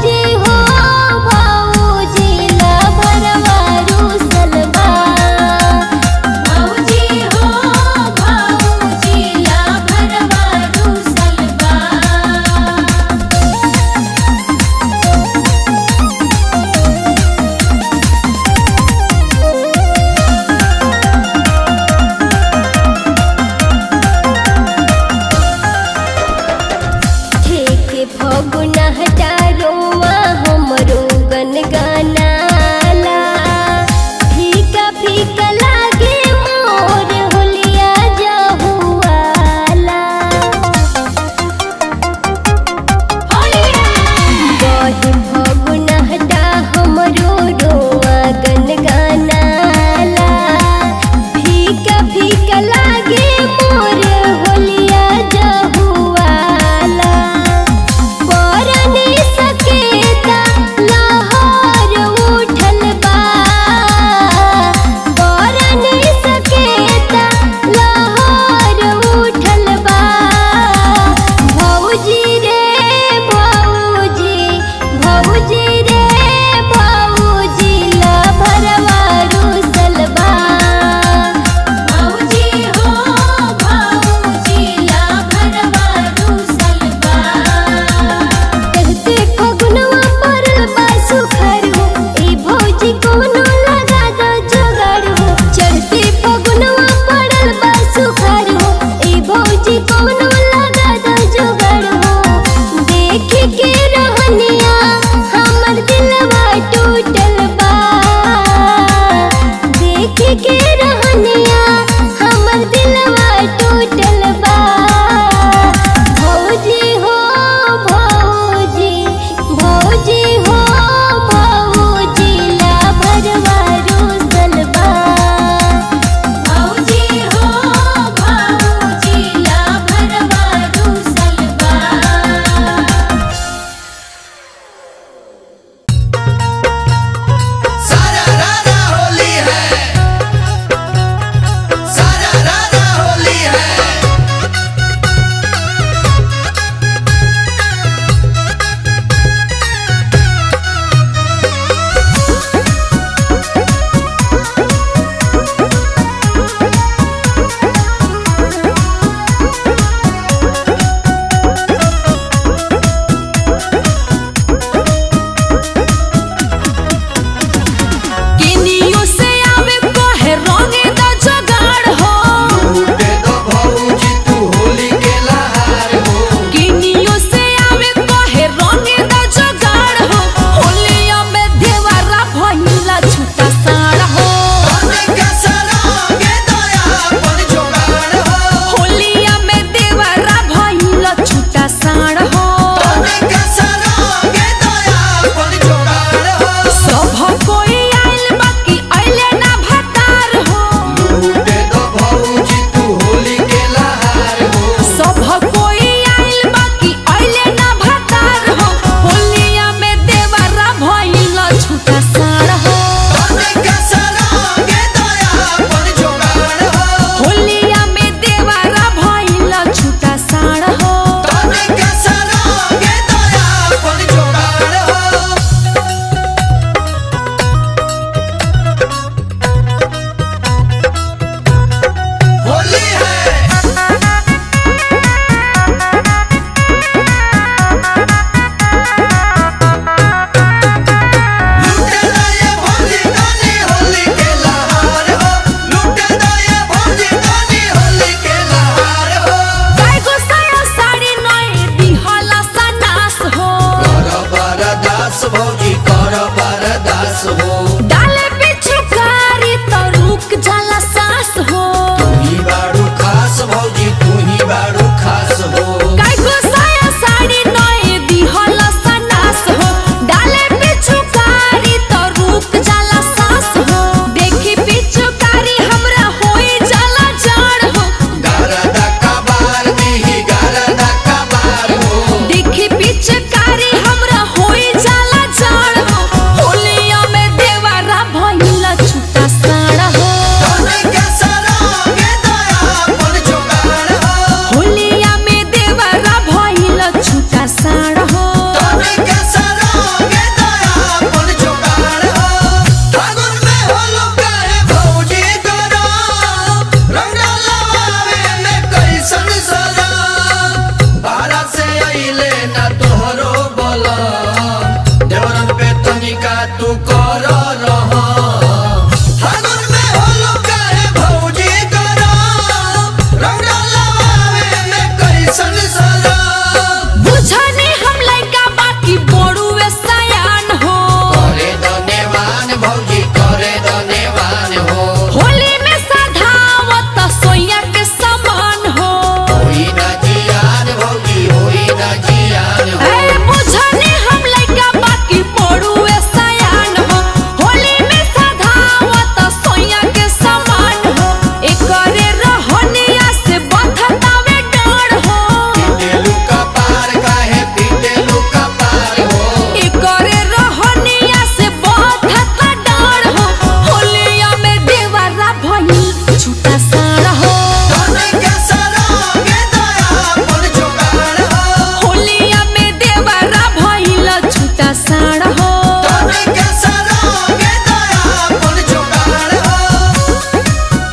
पिचकारी हमरा होई जाला जाड़ हो होलिया में देवा तू कर रहा फागुन में होलो काहे भौजी करा रंग लगावे में कैसन सरा बुझनी हम लइका बाकी बड़ुए सयान हो करे धन्यवान भौजी करे धन्यवान हो होली में सधावत सोया के समान हो होई ना जियान भौजी होई ना जियान हो ए बुझनी हम लइका बाकी बड़ुए सयान हो होली में सधावत सोया के समान हो एकरे रहनिया से बथतावे डर हो पीटेलू का पार काहे पीटेलू का पार हो एकरे रहनिया से बथता डर हो होलिया में देवरा भइल छूटा सारा हो तने के सरागे दयापन जुगाड़ हो होलिया में देवरा भइल छूटा सारा हो तने के सरागे दयापन जुगाड़ हो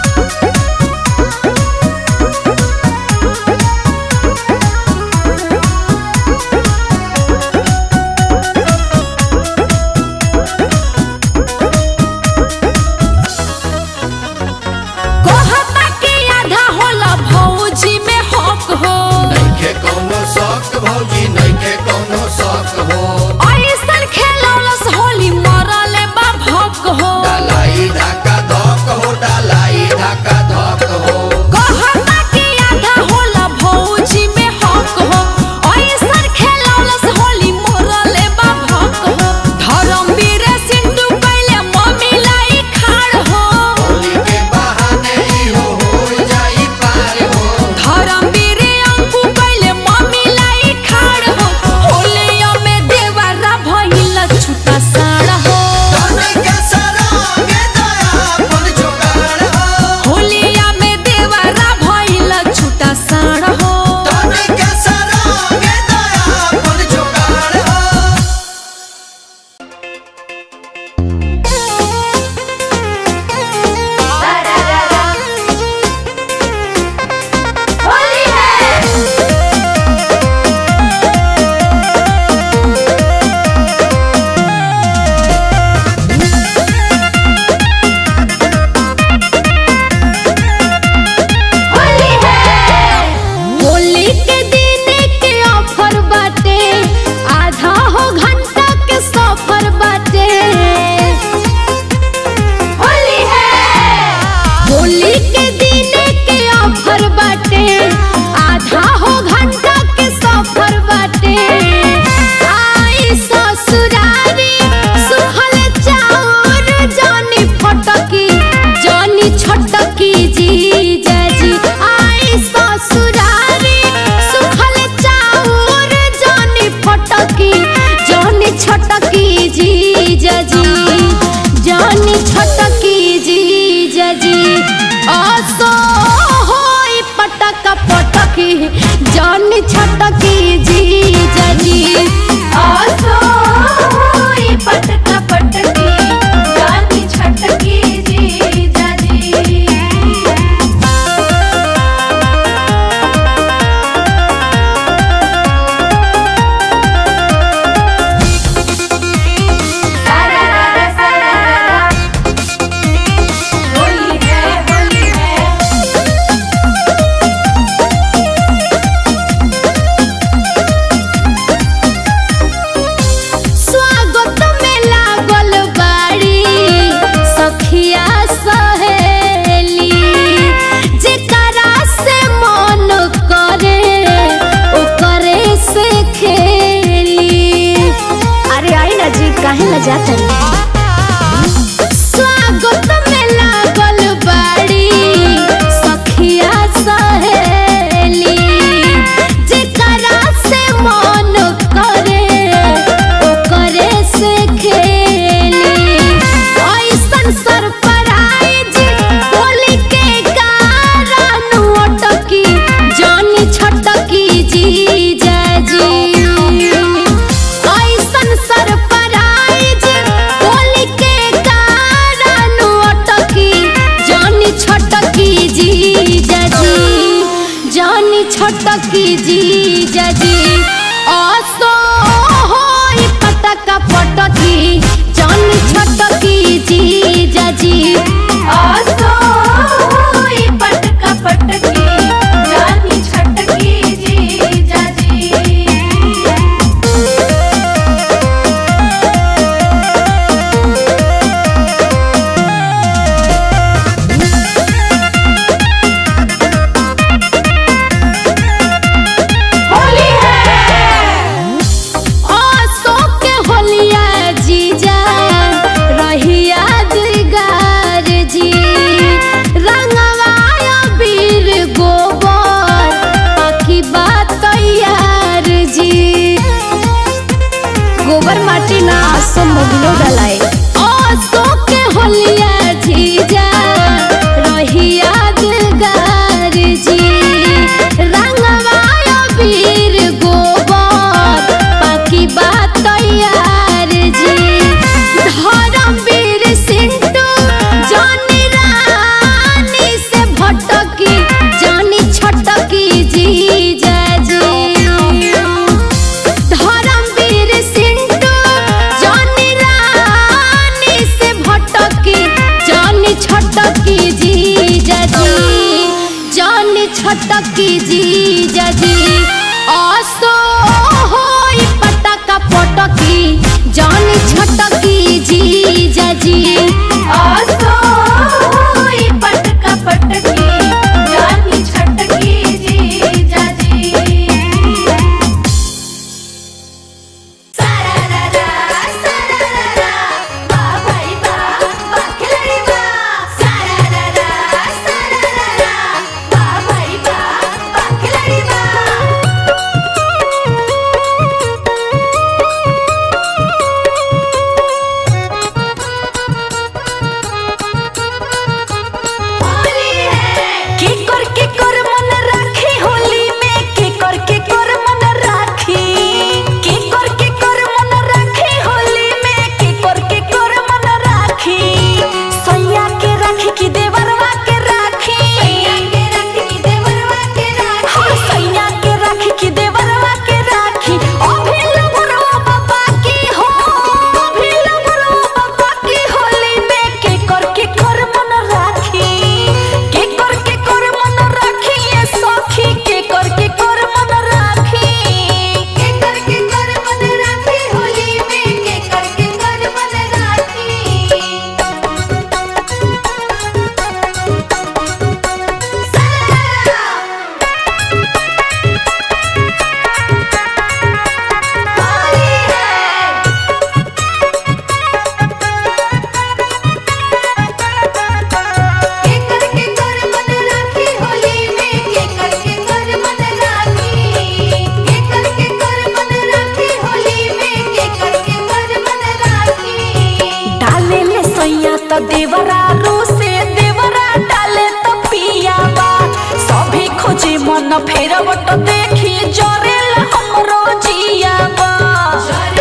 कहता कि आधा होला भौजी में हक हो नइखे कौनो शौक भौजी नइखे कौनो शौक हो ऐसन खेलौलस होली मरले बा भक हो डालाई धाका धक हो डालाई धाका धक हो कहता कि आधा होला भौजी में हक हो ऐसन खेलौलस होली मरले बा भक हो धर्मवीर सिंधु पहले मम्मी लाई खाड़ हो होली के बहाने इहो हो जाई पार हो धर्मवीर अंकु पहले मम्मी लाई खाड़ हो होलिया में देवरा भइल छूटा साड़ा हो तने के सरागे दयापन जुगाड़ हो होलिया में देवरा भइल छूटा साड़ा हो तने के सरागे दयापन जुगाड़ हो होली है होली है होली के दिन के ऑफर बाटे आधा हो घंटा के सफर बाटे होली है होली के दिन के ऑफर बाटे आधा हो घंटा के सफर बाटे आई ससुरारी सुखल चाउर जानी फटकी जानी छटकी जी जजी आई ससुरारी सुखल चाउर जानी फटकी जानी छटकी जी जजी जानी छटकी जी जजी असो होई पटक पटकी जानी छटकी जी जजी असो होई पटक पटकी जानी छटकी जी जजी होली है होली है स्वागत में लागल बाड़ी सखिया सहेली जेकरा से मन करे ओकरे से खेली अरे आई ना जी काहे ला जाता स्वागत में लागल बाड़ी सखिया सहेली जेकरा से मन करे ओकरे से खेली ऐसन सरप्राइज होली के कारण अटकी जानी छटकी जी जजी ऐसन सरप्राइज आसो मोबिलो डलाए आसो के होलिया जीजा रही यादगार जी रंगवायो वीर गोबर बाकी बात तैयार जी धर्मवीर सिंटू जानी रानी से भटकी जानी छटकी जीजा जी धर्मवीर सिंटू जानी रानी से भटकी जानी छटकी जीजा जी जानी छटकी जीजा जी आसो होई पटका पटकी जानी छटकी जीजा जी आसो होई पटका पटकी जानी छटकी जीजा जी सारारारा सारारारा बा भाई बा बा खिलाड़ी बा सारारारा सारारारा बा भाई बा बा खिलाड़ी बा होली है के कर के कर मन राखी होली में के कर के कर मन राखी के कर के कर मन राखी होली में के कर के कर मन राखी सैया के राखी की देवरवा के राखी सैया के राखी की देवरवा के राखी हाँ, सैया के राखी की देवरवा के राखी अभिल बुरवा बाबा की हो अभिल बुरवा बाबा की होली में के कर के कर मन राखी के कर के कर मन राखी ये सखी के कर के कर मन राखी के करके कर मन राखी होली में के करके कर मन राखी सारा होली है के करके कर मन राखी होली में के करके कर मन राखी के करके कर मन राखी होली में के करके कर मन राखी डाले ले सैया तो देवरा रो से देवरा डाले तो पियावा सभी खोजे मन फेरवट देखी जरेल हमरो जियावा जरे